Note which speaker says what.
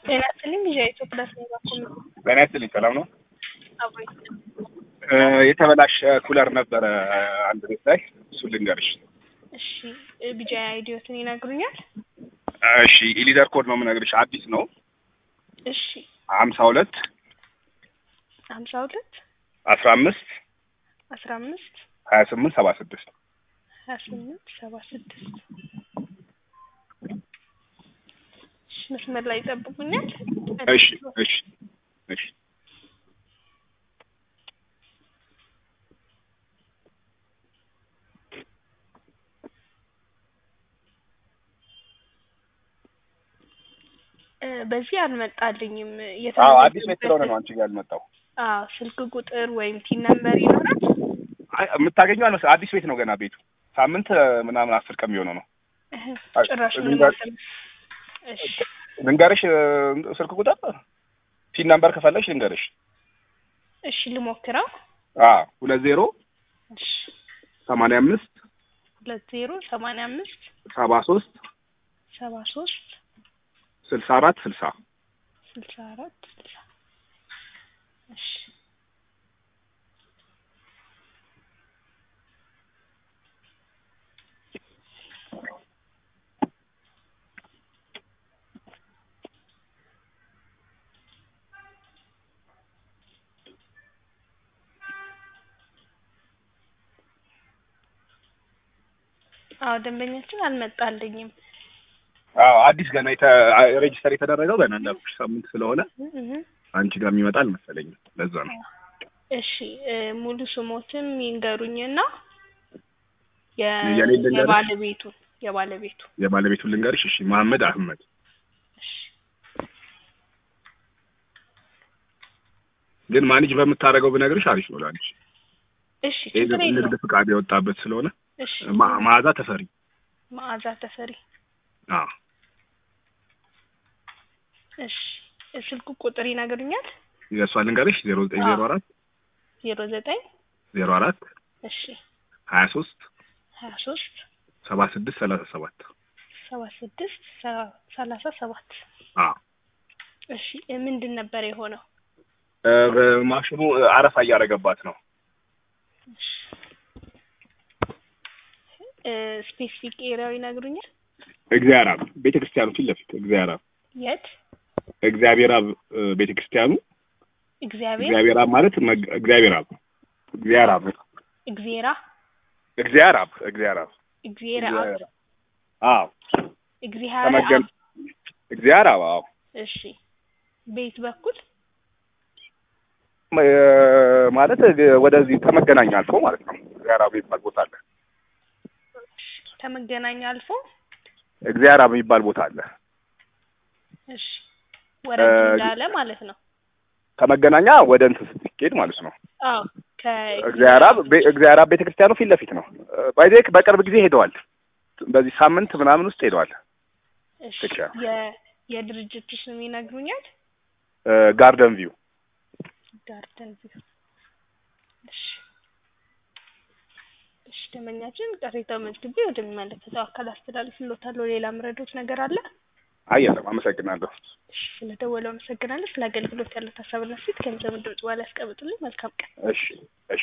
Speaker 1: ጤና ይስጥልኝ ልጃይቱ ፕላስ ነው ባኮም
Speaker 2: ጤና ይስጥልኝ ሰላም ነው?
Speaker 1: አብሮ
Speaker 2: እ የተበላሸ ኩለር ነበረ አንድ ቤት ላይ እሱን ልንገርሽ።
Speaker 1: እሺ ቢጃ አይዲዮትን ይነግሩኛል?
Speaker 2: እሺ ኢሊደር ኮድ ነው የምነግርሽ አዲስ ነው
Speaker 1: እሺ
Speaker 2: ሀምሳ ሁለት
Speaker 1: ሀምሳ ሁለት
Speaker 2: አስራ አምስት
Speaker 1: አስራ አምስት
Speaker 2: ሀያ ስምንት ሰባ ስድስት
Speaker 1: ሀያ ስምንት ሰባ ስድስት እሺ መስመር ላይ ይጠብቁኛል።
Speaker 2: እሺ እሺ እሺ
Speaker 1: እ በዚህ አልመጣልኝም።
Speaker 2: አዎ አዲስ ቤት ስለሆነ ነው አንቺ ጋር ያልመጣው።
Speaker 1: አዎ ስልክ ቁጥር ወይም ቲን ነምበር ይኖራል?
Speaker 2: አይ የምታገኘው አልመሰለኝ አዲስ ቤት ነው ገና ቤቱ ሳምንት ምናምን አስር ቀን የሚሆነው ነው።
Speaker 1: እህ
Speaker 2: አይ፣
Speaker 1: ጭራሽ ምንም
Speaker 2: ልንገር-
Speaker 1: አልሰማም። እሺ
Speaker 2: ልንገርሽ እ፣ ስልክ ቁጥር ቲን ነምበር ከፈለሽ ልንገርሽ።
Speaker 1: እሺ ልሞክረው።
Speaker 2: አ ሁለት ዜሮ
Speaker 1: እሺ
Speaker 2: ሰማንያ አምስት
Speaker 1: ሁለት ዜሮ ሰማንያ አምስት
Speaker 2: ሰባ ሶስት
Speaker 1: ሰባ ሶስት
Speaker 2: ስልሳ አራት ስልሳ
Speaker 1: ስልሳ አራት ስልሳ እሺ አዎ ደንበኛችን አልመጣልኝም።
Speaker 2: አዎ አዲስ ገና የተ ሬጅስተር የተደረገው ገና እንዳልኩሽ ሳምንት ስለሆነ
Speaker 1: እህ
Speaker 2: አንቺ ጋር የሚመጣ አልመሰለኝም። ለዛ ነው።
Speaker 1: እሺ እ፣ ሙሉ ስሞትም ይንገሩኝና የ
Speaker 2: የኔ ልንገርሽ?
Speaker 1: የባለቤቱ የባለቤቱ
Speaker 2: የባለቤቱን ልንገርሽ። እሺ መሐመድ አህመድ
Speaker 1: እሺ
Speaker 2: ግን ማኔጅ በምታደርገው ብነግርሽ አሪፍ ነው ላንቺ።
Speaker 1: እሺ
Speaker 2: ይሄ
Speaker 1: ችግር
Speaker 2: ንግድ
Speaker 1: የለውም።
Speaker 2: ፍቃድ የወጣበት ስለሆነ
Speaker 1: እሺ
Speaker 2: ማ- መዓዛ ተፈሪ።
Speaker 1: መዓዛ ተፈሪ
Speaker 2: አዎ
Speaker 1: እሺ ስልክ ቁጥር ይነግሩኛል?
Speaker 2: የእሷን ልንገርሽ ዜሮ ዘጠኝ ዜሮ አራት
Speaker 1: ዜሮ ዘጠኝ
Speaker 2: ዜሮ አራት
Speaker 1: እሺ
Speaker 2: ሀያ ሶስት
Speaker 1: ሀያ ሶስት
Speaker 2: ሰባ ስድስት ሰላሳ ሰባት
Speaker 1: ሰባ ስድስት ሰ- ሰላሳ ሰባት
Speaker 2: አዎ
Speaker 1: እሺ እ፣ ምንድን ነበር የሆነው?
Speaker 2: እ፣ ማሽኑ አረፋ እያደረገባት ነው።
Speaker 1: እሺ እ፣ ስፔሲፊክ ኤሪያው ይነግሩኛል?
Speaker 2: እግዚአብሔር አብ ቤተ ክርስቲያኑ ፊት ለፊት እግዚአብሔር አብ
Speaker 1: የት?
Speaker 2: እግዚአብሔር አብ እ፣ ቤተ ክርስቲያኑ
Speaker 1: እግዚአብሔር
Speaker 2: እግዚአብሔር አብ ማለት መግ- እግዚአብሔር አብ እግዚአብሔር አብ
Speaker 1: እግዚአራ
Speaker 2: እግዚአብሔር አብ እግዚአብሔር አብ
Speaker 1: እግዚአራ
Speaker 2: እግዚአብሔር አብ አዎ
Speaker 1: እግዚአራ
Speaker 2: ተመገን እግዚአብሔር አብ አዎ
Speaker 1: እሺ ቤት በኩል
Speaker 2: እ፣ ማለት እ፣ ወደዚህ ከመገናኛ አልፎ ማለት ነው። እግዚአብሔር አብ የሚባል ቦታ አለ።
Speaker 1: ከመገናኛ አልፎ
Speaker 2: እግዚአብሔር አብ የሚባል ቦታ አለ።
Speaker 1: እሺ ወረድ
Speaker 2: እ፣
Speaker 1: እንዳለ ማለት ነው።
Speaker 2: ከመገናኛ ወደ እንትን ስትሄድ ማለት ነው።
Speaker 1: አዎ ከ
Speaker 2: እግዚአብሔር አብ ቤ- እግዚአብሔር አብ ቤተክርስቲያኑ ፊት ለፊት ነው። ባይዜ በቅርብ ጊዜ ሄደዋል። በዚህ ሳምንት ምናምን ውስጥ ሄደዋል።
Speaker 1: እሺ
Speaker 2: ብቻ።
Speaker 1: የ የድርጅቱ ስም ይነግሩኛል?
Speaker 2: እ፣ ጋርደን ቪው
Speaker 1: ጋርደን ቪው። እሺ እሺ ደንበኛችን ቅሬታው መዝግቤ ወደሚመለከተው አካል አስተላልፍልዎታለሁ። ሌላ ምረዶት ነገር አለ?
Speaker 2: አየለም። አመሰግናለሁ።
Speaker 1: እሺ ስለደወለው አመሰግናለሁ። ስለ አገልግሎት ያለው ሀሳብና ሴት ገንዘብ ድምጽ በኋላ ያስቀምጡልኝ። መልካም ቀን።
Speaker 2: እሺ